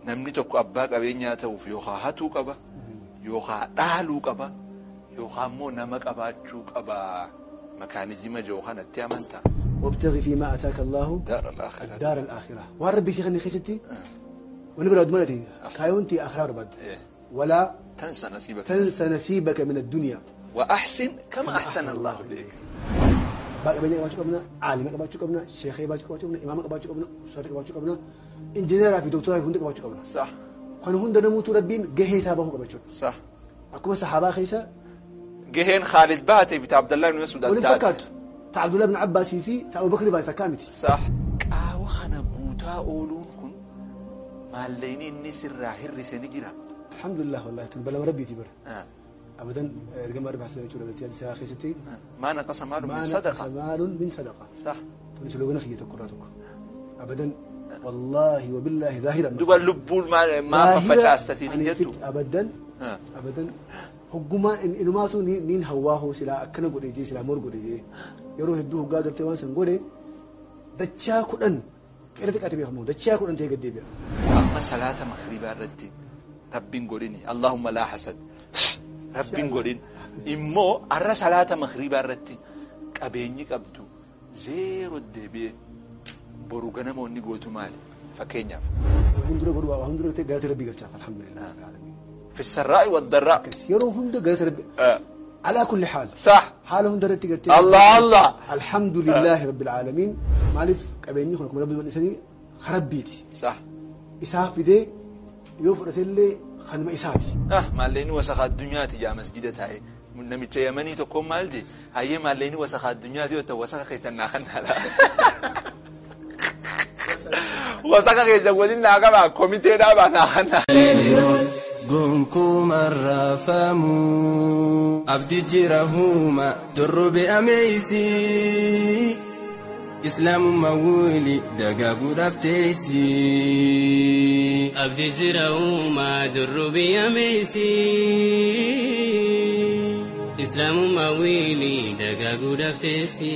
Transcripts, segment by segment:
namni tokko abbaa qabeenyaa ta'uuf yookaan hatuu qaba yookaan dhaaluu qaba yookaan immoo nama qabaachuu qaba makaanizima jiru kanatti amantaa. وابتغي فيما اتاك الله دار الآخرة الدار الاخره وان ربي شيخني خيستي ونبرا دمرتي كايونتي اخره ربد إيه. ولا تنسى نصيبك تنسى نصيبك من الدنيا وأحسن كما أحسن الله إليك باقي بيني قباچو قبنا عالم قباچو قبنا شيخ قباچو قبنا امام قباچو قبنا استاذ قباچو قبنا انجينير في دكتور في هند قباچو قبنا صح خن هند نموت ربين جهه حسابه قباچو صح اكو صحابه خيسا جهين خالد باتي بتاع عبد الله بن مسعود ولن الداد. فكات تاع عبد الله بن عباس في تاع ابو بكر باي فكامتي صح قاوة خنا بوتا أولون كن مالين إني سرا هرسي نجرا الحمد لله والله تنبلا ربي تبر آه. ابدا رقم اربع سنوات ولا ثلاث ساعه خيستي آه. ما نقص مال من ما نقص صدقة مال من صدقه صح تنسلو غنخيه تكراتك ابدا والله وبالله ظاهرا دوبا لبول ما ما ففتش استسيني يعني جدو فت ابدا آه. abadan hoggumaa inumaatu niin hawaahu silaa akkana godhe jee silaa mor godhe jee yeroo hedduu hoggaa gartee waan san godhe dachaa kudhan qeera xiqqaate beekamu dachaa kudhan ta'ee gaddeebi'a. أما صلاة مغربا ردين ربين قوليني اللهم لا حسد ربين قولين إمو أرى صلاة مغربا ردين قبيني قبدو زيرو الدبي برو غنمو ني قوتو مالي فكينيا Waan hundura godhu waan hundura ta'e galata rabbii galchaaf alhamdulillah rabbil aalamiin. في السراء والضراء Akkas yeroo hunda galata rabbi آه. alaa kulli haal صح haala hunda irratti gartee الله الله alhamdulillahi rabbil aalamiin maaliif qabeenyi kun akkuma rabbi bal'isanii harabbiiti صح isaa fidee yoo fudhatellee kanuma isaati. ah maalleeni wasakaa addunyaati jaa masjida taa'e namicha yamanii tokkoon maal je hayyee maalleeni wasakaa addunyaati yoo ta'u wasaka keessan naa kan naadha wasaka keessan waliin naa qabaa komitee dhaabaa naa kan naadha gonkuuma raafamuu abdi jira huuma dorrobe ameeysi islaamummaa wuli dagaaguudhaaf teessi abdi jira uumaa durrubii ameeysi islaamummaa wiilii dagaaguudhaaf teessi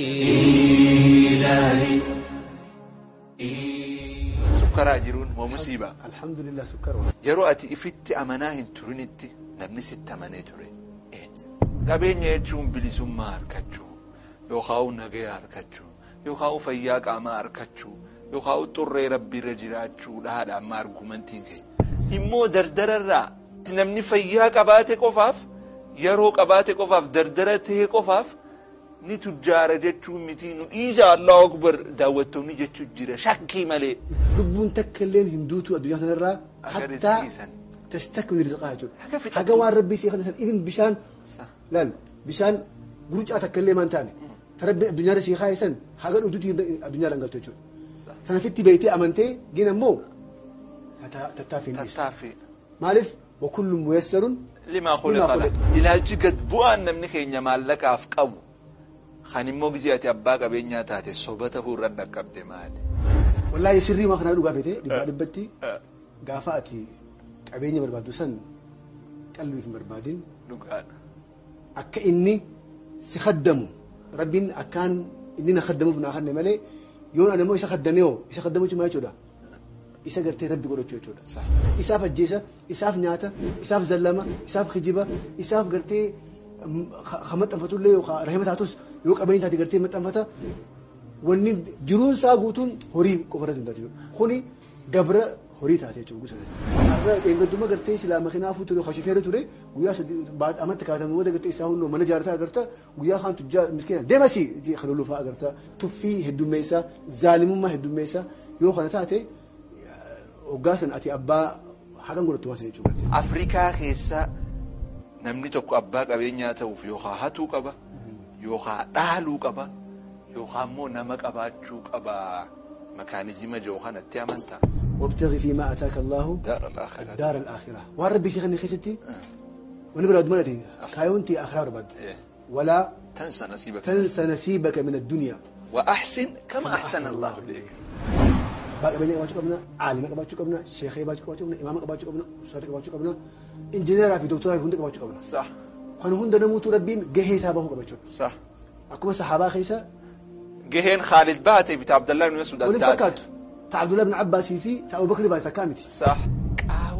sukkaraa jiruun moo musiibaa alhamdulillah sukkara yeroo ati ifitti amanaa hin turinitti namni sitti amanee ture eenyu qabeenya jechuun bilisummaa harkachuu yookaan nagaya harkachuu yookaan fayyaa qaamaa harkachuu yookaan xurree rabbiirra jiraachuu dhaadha amma argumentiin keenya immoo dardararraa namni fayyaa qabaate qofaaf yeroo qabaate qofaaf dardara ta'e qofaaf ni tujjaara jechuun miti nu dhiisa allahu akbar daawwattoonni jechuun jira shakkii malee lubbuun takka illee hin duutu addunyaa kanarraa Akka hattaa rizqii san. tastakmil rizqaa Haga jechuudha fixatu. haga waan rabbii si kana san ibin bishaan Sa- laal bishaan gurucaa takka illee maan taane ta rabbi addunyaa si kaa'e san haga dhutuuti addunyaa langaltu jechuudha sanafitti beeytee amantee gina immoo tattaafiin dhiistu tattaaffii maaliif wakullu muyassarun limaa khuliqa la ilaalchi gad bu'aan namni keenya maallaqaaf qabu kan immoo gizee ati abbaa qabeenyaa taate soba tahuu irra dhaqqabde maali wallaahi sirrii waan kanaa dhugaa feete dhibbaa dhibbatti gaafa ati qabeenya barbaaddu san qalbiif hin barbaadin dhugaadha akka inni si khaddamu rabbiin akkaan inni na khaddamuuf naa kanne malee yoon ani immoo isa khaddame hoo isa khaddamu jechuun maal jechuudha isa gartee rabbi godhachuu jechuudha Sa'a. isaaf ajjeesa isaaf nyaata isaaf zallama isaaf kijiba isaaf gartee mm, ha ha maxxanfatullee yookaan rahima taatus yoo qabeenya taate gartee maxxanfata wanni jiruun isaa guutuun horii qofa irratti hundaatu jechuudha kuni gabra horii taate jechuudha gusa har'a eeggadduma gartee silaa makiinaafuu ture hashifeera ture guyyaa sadii baat- amatti kaatame booda gartee isaa hundoo mana jaarrataa agarta guyyaa kaan tujjaa miskiina deemasi kalolufaa agarta tuffii heddummeessa zaalimummaa heddummeessa yoo kana taate hoggaa san ati abbaa haqan godhattu waan sana jechuudha. afrikaa keessa namni tokko abbaa qabeenyaa ta'uuf yookaan hatuu qaba yookaan dhaaluu qaba yookaan immoo nama qabaachuu qaba makaanizima jiru kanatti amantaa وابتغي فيما اتاك الله دار الآخرة الدار الاخره وان ربي شيخني خيستي ونبرا دمنتي كايونتي اخره ربد إيه. ولا تنسى نصيبك تنسى نصيبك من الدنيا وأحسن كما أحسن الله إليك باقي بيني قباچو قبنا عالم قباچو قبنا شيخ قباچو قبنا امام قباچو قبنا استاذ قباچو قبنا انجينير في دكتور في هند قباچو قبنا صح خن هند نموت ربين جهه حسابه قباچو صح اكو صحابه خيسا جهين خالد باتي بتاع عبد الله بن مسعود ولن الداد. فكات تاع عبد الله بن عباس في تاع ابو بكر باي فكامتي صح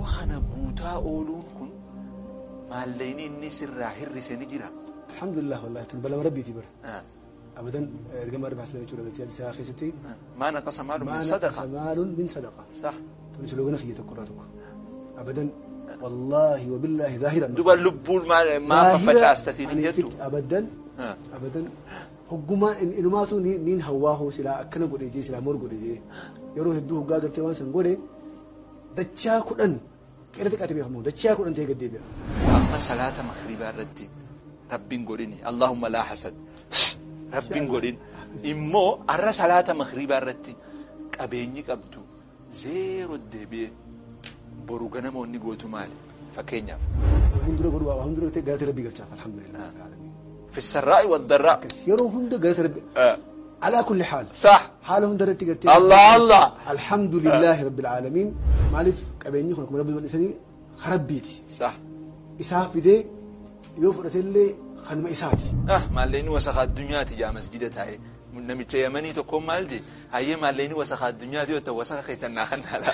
kana guutaa ooluun kun maalleeyni inni sirraa hir'ise ni jira alhamdulillah wallahi tun balama rabbiiti bara Ah, abadan ergama rabbi hasan jechuudha galtee isaa keessatti ah. maa naqasa maalu min maa sadaqa naqasa maalun min sadaqa sax tun sloogana kiyya tokko irraa tokko abadan wallahi wabillahi zaahiran duba lubbuun maa maa faffacaastasiin hin jettu abadan Ah. abadan hoggumaan in- inumaatu ni- niin hawwaahu silaa akkana godhe jee silaa mor godhe jee yeroo hedduu hoggaa gartee waan san godhe dachaa kudhan qeera xiqqaate beekamu dachaa kudhan ta'e gaddeebi'a amma salaata makribaa irratti rabbiin godhini allahumma laa hasad rabbiin godhin immoo arra salaata makribaa irratti qabeenyi qabdu zeero deebi'e boru ganamoonni gootu maali fakkeenyaaf waan dura godhu waan dura ta'e galata rabbii galchaaf alhamdulillah rabbil aalamiin. fi sarraa'i waddarraa Akkas yeroo hunda galata rabbi alaa kulli haal sax haala hunda irratti gartee allah allah alhamdulillahi rabbil aalamiin maaliif qabeenyi kun akkuma rabbi bal'isanii harabbiiti sax isaa fidee yoo fudhatellee kanuma isaati ah maalleeni wasaqa addunyaati jaa masjida taa'e namicha yamanii tokko maal je hayyee maalleeni wasaqa addunyaati yoo ta'u wasaqa keessan naa kannaadha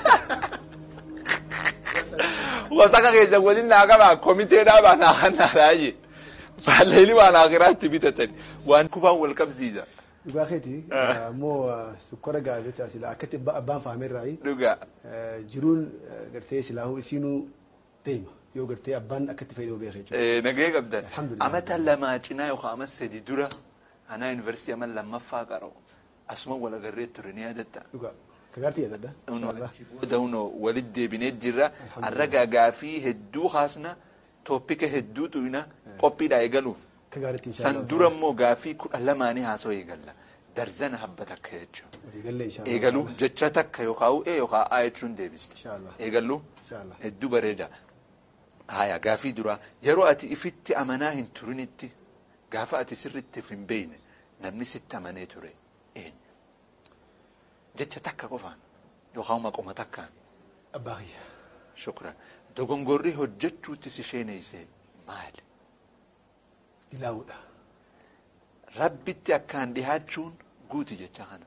wasaqa keessan waliin naa qabaa komiteedhaa baa naa kannaadha je maalleeni waan akiraatti bitatan waan kubaan wal qabsiisa dhugaa keeti ammoo sukkara gaafeta sila akkatti abba- abbaan faamerraayi dhugaa jiruun eh, gartee silaahuu isiinuu deema yoo gartee abbaan akkatti fayyadamu beekee jechuudha. nagee qabdan Alhamdulillah. amata lamaa cinaa yookaan ama sadi dura anaa yuunivarsiitii ama lammaffaa qara'u asuma wal agarree ture ni yaadatta Dhugaa kagaartii yaadadha. Dauno walit deebinee jirra. Har'a gaafii hedduu haasna tooppika hedduu tuyna qophiidha eegaluuf. Kagaaritti San dura immoo gaafii kudha lamaanii haasoo eegalla. Darzana habba takka jechuudha. Eegallee inshallah. Eegaluu jecha takka yookaan u'ee yookaan aa jechuun deebiste. Inshallah. Eegaluu Inshallah. hedduu bareeda. Haya gaafii duraa yeroo ati ifitti amanaa hin turinitti gaafa ati sirritti of hin beekne namni sitti amanee ture eenyu? Jecha takka qofaan yookaan maqoma takkaan Abbaa kiyya. shukran. Dogongorri hojjechuutti si sheeneessee maali? Dilaawudha. Rabbitti akkaan dhihaachuun guuti jecha kana.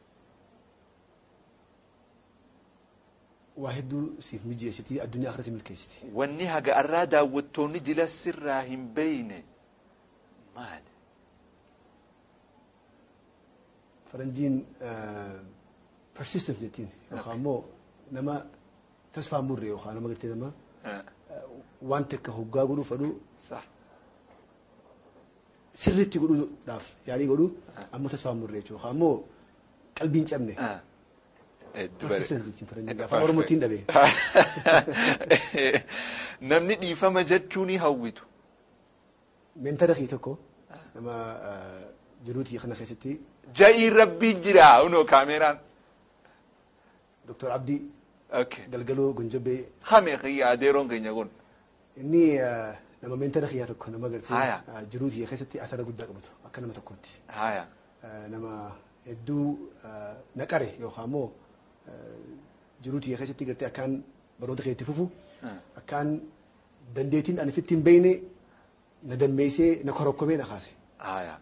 Waa hedduu siif mijeessitii addunyaa akhiratti milkeessiti. Wanni haga arraa daawwattoonni dila sirraa hin beeyne maali? Faranjiin persistence jettiin yookaan immoo nama tasfaa murre yookaan nama gartee nama Eh, waan takka hoggaa godhuu fedhu Sax. sirriitti godhuudhaaf yaalii godhu ammoo tasfaa murre jechuudha yookaan immoo qalbiin cabne. Ah. Hedduu bare- Persistence jettiin faranjiin afaan oromootiin dhabe. Namni dhiifama jechuun hawwitu. Meentara kii tokko nama jiruutii kana keessatti Ja'iin rabbiin jira unoo kaameraan. Dr. Abdii Okay. Galgaloo Gonjobbee Hame kiyya adeeroon keenya kun. inni eh, nama meentara kiyyaa tokko nama gartee Haya. eh, jiruutii keessatti asara guddaa qabatu akka nama tokkotti. Haya. Eh, nama hedduu eh, naqare yookaan immoo eh, jiruutii keessatti gartee akkaan baroota kee itti fufu akkaan dandeettiin ani ofitti hin beekne na dammeessee na korokkomee na kaase. Haya.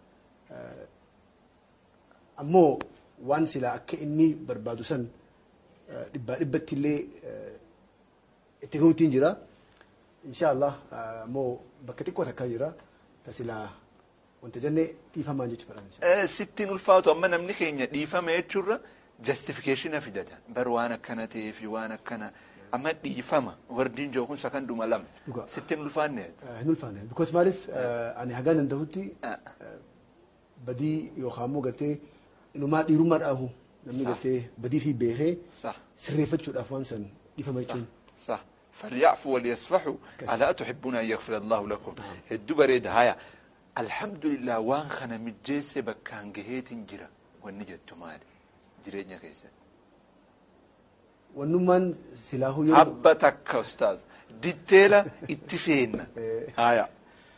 ammoo waan silaa akka inni barbaadu san eh, dhibbaa dhibbatti illee eh, itti gahuutiin jira insha Allah eh, ammoo bakka xiqqoo takkaa jira ta silaa wanta jennee dhiifamaan jechuu fedhan Eh, Sittiin ulfaatu amma namni keenya dhiifama jechuurra justification fidata. Bar waan akkana ta'eef waan akkana amma dhiifama wardiin jiru kun sakanduma lama. Dhugaa. Sittiin ulfaanne. Eh, hin ulfaanne because maaliif eh, ani hagaan dandahutti Ah. badii yookaan immoo gartee inumaa dhiirummaa dhaabu namni Sa'a. gartee badii fi beekee Sa'a. sirreeffachuudhaaf waan san dhiifama jechuun صح فليعفوا وليصفحوا كسر. ألا تحبون أن يغفر الله لكم هدو بريد هايا الحمد لله وان خنا مجيسة بكان جهيت جرا والنجد تمالي جرينا كيسا wannummaan silaahuu yeroo حبتك أستاذ ديتيلا اتسين إيه. هايا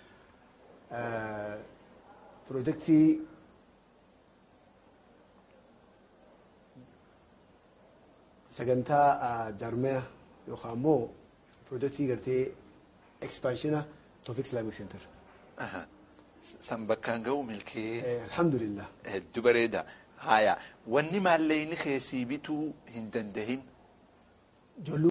pirojektii sagantaa jaarmaya yookaan immoo pirojektii gartee ekspaanshina Tawfiq Islamic Center. أها سن بكان جو ملكي Eh, Alhamdulillah. هدو بريدا هايا واني ماليني خيسي بيتو هندندهين Ijoolluu